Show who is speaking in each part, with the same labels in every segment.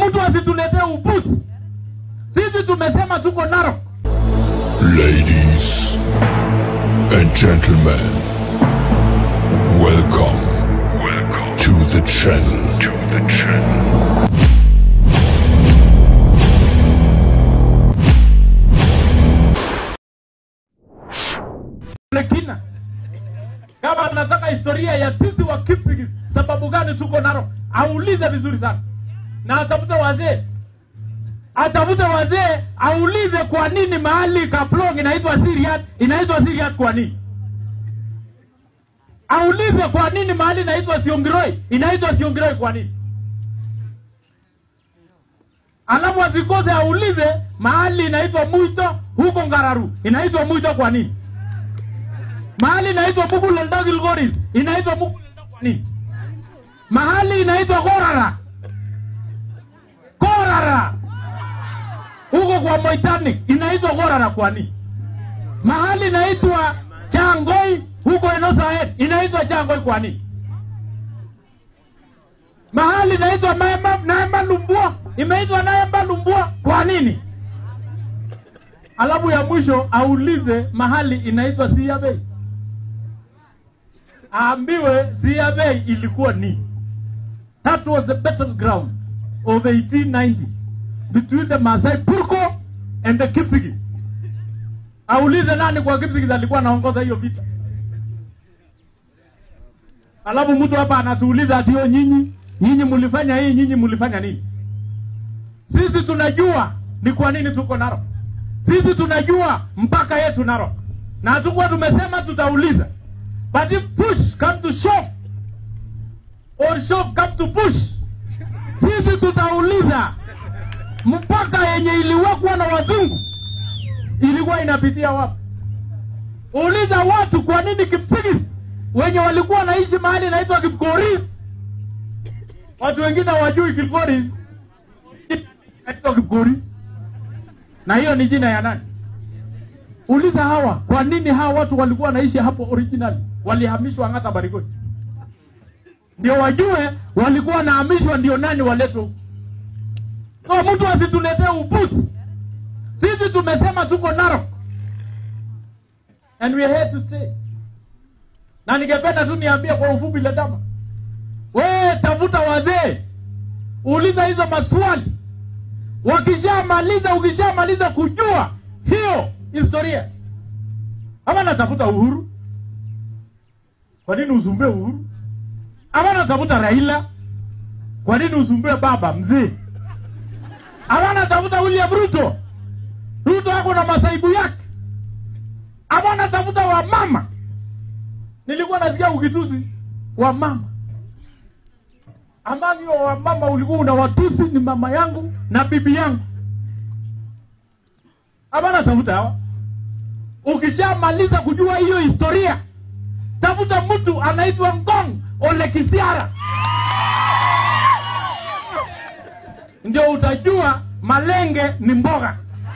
Speaker 1: mtu asituletee upuzi. Sisi tumesema tuko Narok.
Speaker 2: Ladies and gentlemen, welcome, welcome to the channel. To the channel.
Speaker 1: kina kama anataka historia ya sisi wa Kipsigis, sababu gani tuko Narok, aulize vizuri sana na atafute wazee, atafute wazee, aulize kwa nini mahali Kaplong inaitwa Siriat, inaitwa Siriat kwa nini? Aulize kwa nini mahali inaitwa Siongiroi, inaitwa Siongiroi kwa nini? Alafu asikose aulize mahali inaitwa Muito huko Ngararu, inaitwa Muito kwa nini? mahali inaitwa Muguleldo Gilgoris inaitwa Muguleldo kwa nini? Mahali inaitwa Korara, Korara huko kwa Moitanic inaitwa Korara kwa nini? Mahali inaitwa Changoi huko Enosaet inaitwa Changoi kwa nini? Mahali inaitwa Naemba, Naemba Lumbua imeitwa Naemba Lumbua kwa nini? Alafu ya mwisho aulize mahali inaitwa Siabei aambiwe Siabei ilikuwa ni that was the battleground of 1890 between the Masai Purko and the Kipsigis. Aulize nani kwa Kipsigis alikuwa anaongoza hiyo vita. Alafu mtu hapa anatuuliza ati yo nyinyi nyinyi mlifanya hii, nyinyi mlifanya nini? Sisi tunajua ni kwa nini tuko Narok. Sisi tunajua mpaka yetu Narok, na hatukuwa tumesema tutauliza But if push come to shove or shove come to push, sisi tutauliza mpaka yenye iliwekwa na wazungu ilikuwa inapitia wapi? Uliza watu kwa nini Kipsigis wenye walikuwa wanaishi mahali inaitwa Kipkoris, watu wengine hawajui Kipkoris inaitwa Kipkoris, na hiyo ni jina ya nani? Uliza hawa kwa nini hawa watu walikuwa wanaishi hapo originally, walihamishwa Ang'ata Barigoi, ndio wajue walikuwa wanahamishwa, ndio nani waletwe huku. So mtu asituletee upuzi. Sisi tumesema tuko Narok and we are here to stay. Na ningependa tu niambie kwa ufupi Ledama, we tafuta wazee, uliza hizo maswali. Wakishamaliza, ukishamaliza kujua hiyo historia ama natafuta Uhuru. Kwa nini usumbue Uhuru? Ama natafuta Raila. Kwa nini usumbue baba mzee? Ama natafuta William Ruto. Ruto ako na masaibu yake. Ama natafuta wamama. Nilikuwa nasikia ukitusi wamama. Amani wa wamama ulikuwa unawatusi ni mama yangu na bibi yangu. Ama natafuta hawa ukishamaliza kujua hiyo historia, tafuta mtu anaitwa Ngong Ole Kisiara, ndio utajua malenge ni mboga.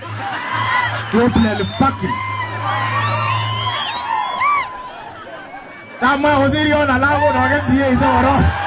Speaker 1: Fucking kama hudhiri ona lago na wakati hiyo isoro